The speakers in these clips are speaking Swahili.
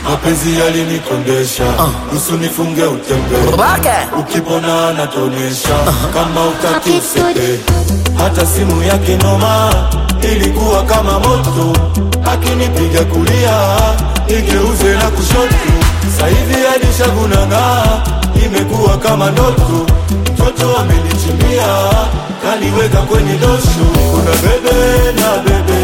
mapenzi yalinikondesha nusu nifunge utembe ukipona natonesha kama utaki usepe hata simu yake noma ilikuwa kama moto akinipiga kulia igeuze na kushoto sahivi alishagunanga imekuwa kama ndoto mtoto amenichimbia kaniweka kwenye dosho kuna bebe na bebe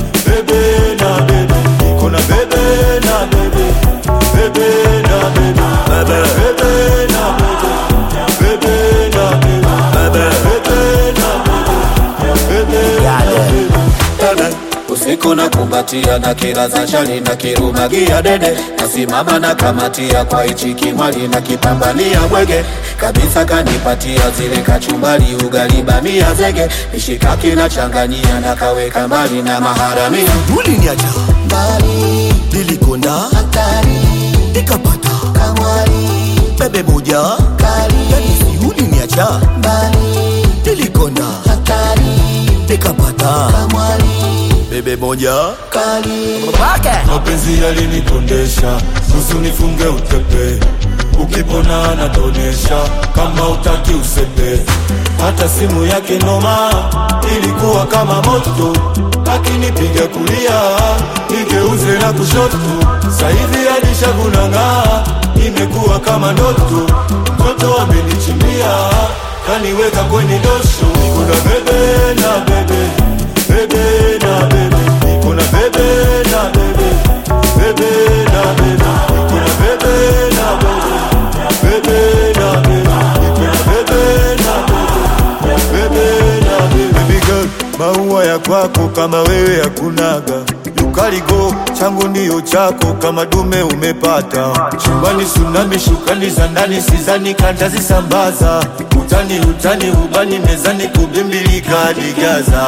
bebe na bebe kuna bebe na bebe bebe na bebe bebe bebe na bebe bebe na bebe bebe bebe na bebe bebe na bebe usiku na kumbatia na kila za shali na kirumagia dede nasimama na kamatia kwa hichi kimwali na kipambania bwege kabisa kanipatia zile kachumbali ugali bamia zege mishikaki na changanyia na kaweka mbali na maharamia uliniacha mbali nilikonda hatari nikapata kamwari bebe moja kali yani uliniacha mbali nilikonda hatari nikapata kamwari bebe moja kali mapenzi yalinikondesha nusu nifunge utepe ukipona natonesha kama utaki usepe hata simu yake noma ilikuwa kama moto akinipiga kulia igeuze na kushoto sahivi alishagunanga imekuwa kama ndoto mtoto amenichimbia kaniweka kwenye dosho kuna bebe na bebe bebe na bebe kuna bebe na bebe bebe na bebe kuna bebe na bebe bebe na bebe kuna bebe na bebe bebe na bebe baby girl maua ya kwako kama wewe hakunaga ukaligo changu ndiyo chako kama dume umepata chumbani sunami shukani za ndani sizani kantazisambaza utani utani ubani mezani kubimbilika digaza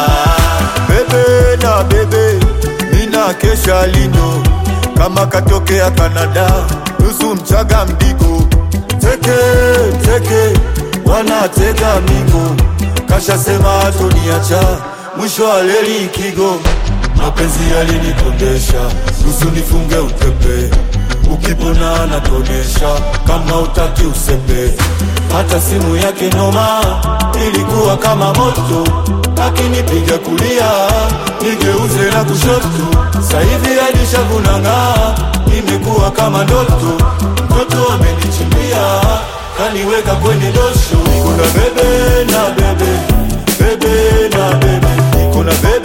bebe na bebe mina kesha lindo kama katokea Kanada nusu mchaga mdigo teke teke wanatega migo kashasema atoniacha mwisho wa leli kigo mapenzi yalinikondesha nusu nifunge utepe ukipona natonesha kama utaki usepe hata simu yake noma ilikuwa kama moto akinipiga kulia nigeuze na kushoto sahivi alishagunanga imekuwa kama ndoto mtoto amenichimbia kaniweka kwenye dosho kuna bebe na bebe bebe na bebe kuna bebe